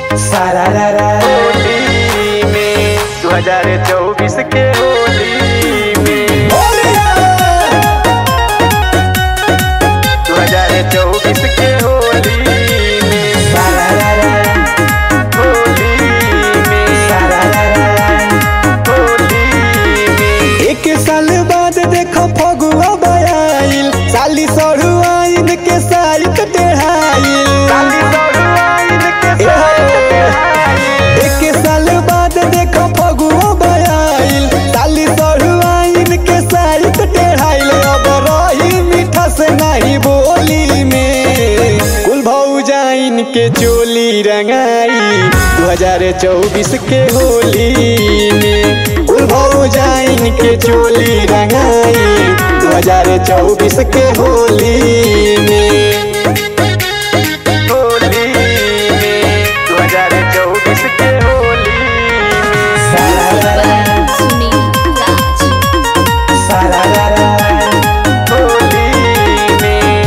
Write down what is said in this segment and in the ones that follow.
सारा रा रा होली में 2024 के होली में 2024 के होली में सारा रा रा होली में सारा रा रा होली में एक साल बाद देखो फगुआ बयाइल साली सड़ू आइन के साइट टेढ़ाइल काली सौरवाइन के साथ तेहाई एक साल बाद देखो फगुआ बयाइल साली सड़ू आइन के साइट टेढ़ाइल अब रही मीठा से नहीं बोली में कुल भौजाइन के चोली रंगाई 2024 के होली में कुल भौजाइन के चोली रंगाई 2024 के होली में होली में 2024 के होली में सारा रा रा सुनील राज सारा रा रा होली में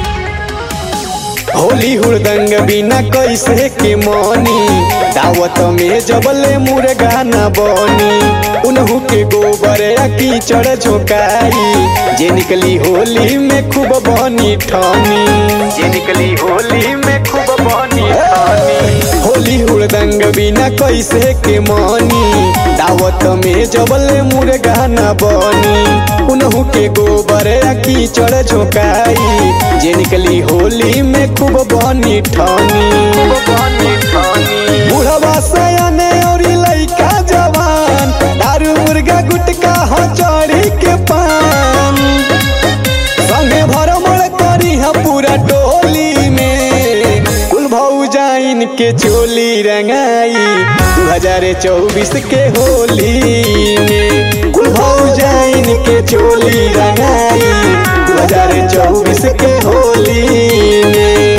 होली हुड़दंग बिना कैसे के मनी दावत में जबले मुर्गा न बनी उनहु के गोबर या कीचड़ झोंकाई जे निकली होली में खूब बनी ठानी ये निकली होली में खूब बनी ठानी होली हुड़दंग बिना कैसे के मनी दावत में जबले मुर्गा न बनी उनहु के गोबर या कीचड़ झोंकाई जे निकली होली में खूब बनी ठानी खूब बनी ठानी बुढ़वा सयाने और लइका जवान दारू मुर्गा गुटका हो चढ़ी के पान संगे भरमण करी है पूरा टोली में कुल भौजाइन के चोली रंगाई 2024 के होली में कुल भौजाइन के चोली रंगाई 2024 के होली में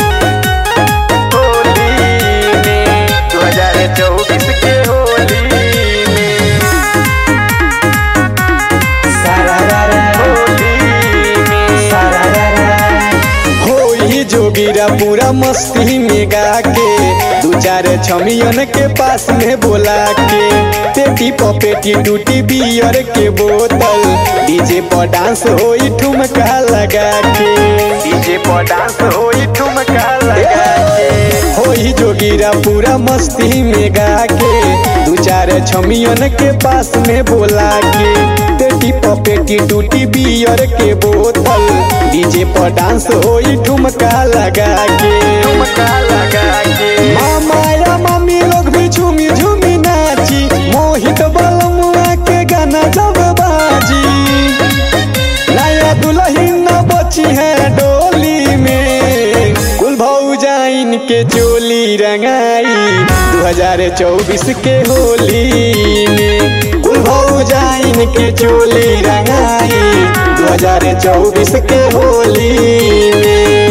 होली में 2024 के होली में सारा रा रा होली में सारा रा रा होई जोगिरा पूरा मस्ती में गा के दू चार छमियन के पास में बोला के पेटी पपेटी टूटी बियर के बोतल डीजे पर डांस होई ठुमका लगा के डीजे पर डांस होई ठुमका लगा के होई जोगिरा पूरा मस्ती में गा के दू चार छमियन के पास में बोला के पेटी पपेटी टूटी बियर के बोतल डीजे पर डांस होई ठुमका लगा के ठुमका लगा के मामा या मम्मी लोग भी झूमी झूमी नाची मोहित बलमुआ के गाना जब बाजी नया दुल्हन न बची है डोली में कुल भौजाइन के चोली रंगाई 2024 के होली में कुल भौजाइन के चोली रंगाई 2024 के होली में